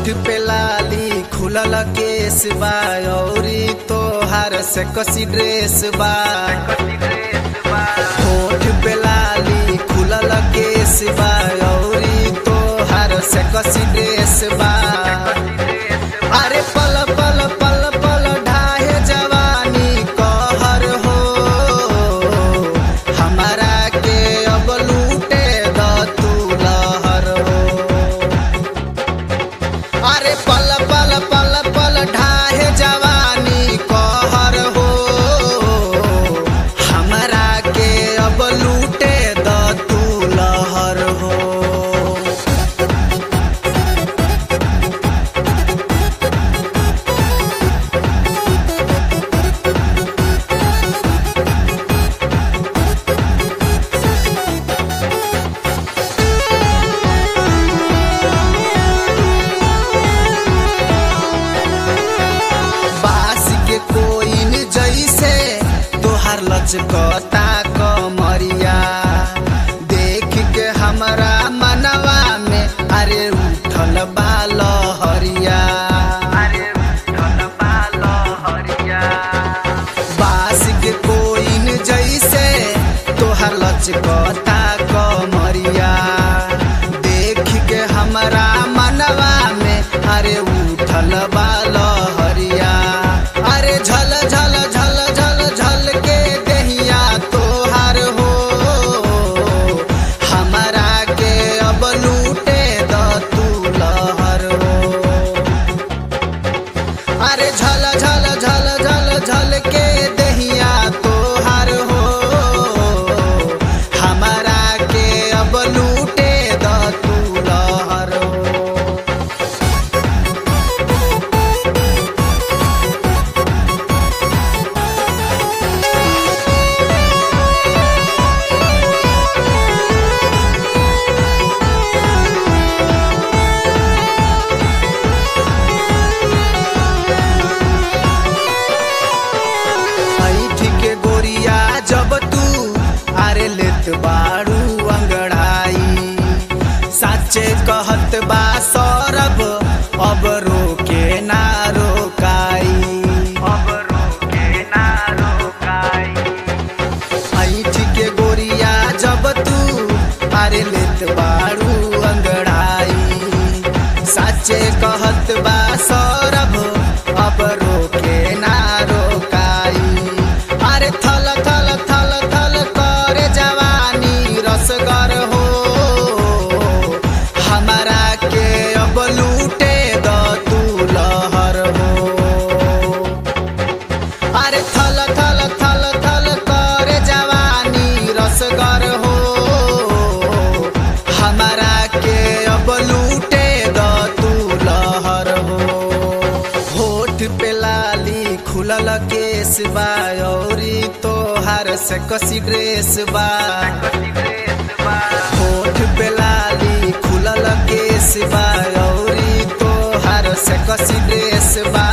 होठ पे लाली खुलल केस बा औरी तोहार से कसी ड्रेस बा होठ पे लाली खुलल केस बा औरी तोहार से कसी ड्रेस बा अरे पल पल पल पल ढाहे जवानी कहर हो हमारा के अब लूटे द तू लहर हो अरे पल पल पल पल ढाहे जवानी कहर हो हमरा के अब लूटे द तू लहर हो बास के कोइन जैसे तोहार लचकता कमरिया देख के हमरा मनवा में अरे उठल बाल हरिया अरे उठल बाल हरिया बास के कोइन जैसे तोहार लचकता कमरिया देख के हमरा मनवा में अरे उठल बाल हरिया अरे झल झल झल झल झल के दहिया तोहार हो हमरा के अब लूटे द तू लहर हो अरे झल झल झल झल झल के दहिया तोहार हो हमारा के अब लूटे द तू लहर हो ऐठ के गोरिया जब तू आरे लेत बाड़ू अंगड़ाई साचे कहत बा सौरभ अब रोके ना रोकाई अब रोके ना रोकाई ऐठ के गोरिया जब तू आरे लेत बाड़ू अंगड़ाई साचे कहत बा सौरभ अब रोके ना रोकाई अरे थल थल थल थल करे जवानी रसगर हो हमारा के अब लूटे द तू लहर हो अरे थल थल थल थल करे जवानी रसगर हो हमारा के अब लूटे द तू लहर हो होठ पे लाली खुलल केस बा औरी तोहार से कसी ड्रेस बा होठ पे लाली खुलल केस बा औरी तोहार से कसी ड्रेस बा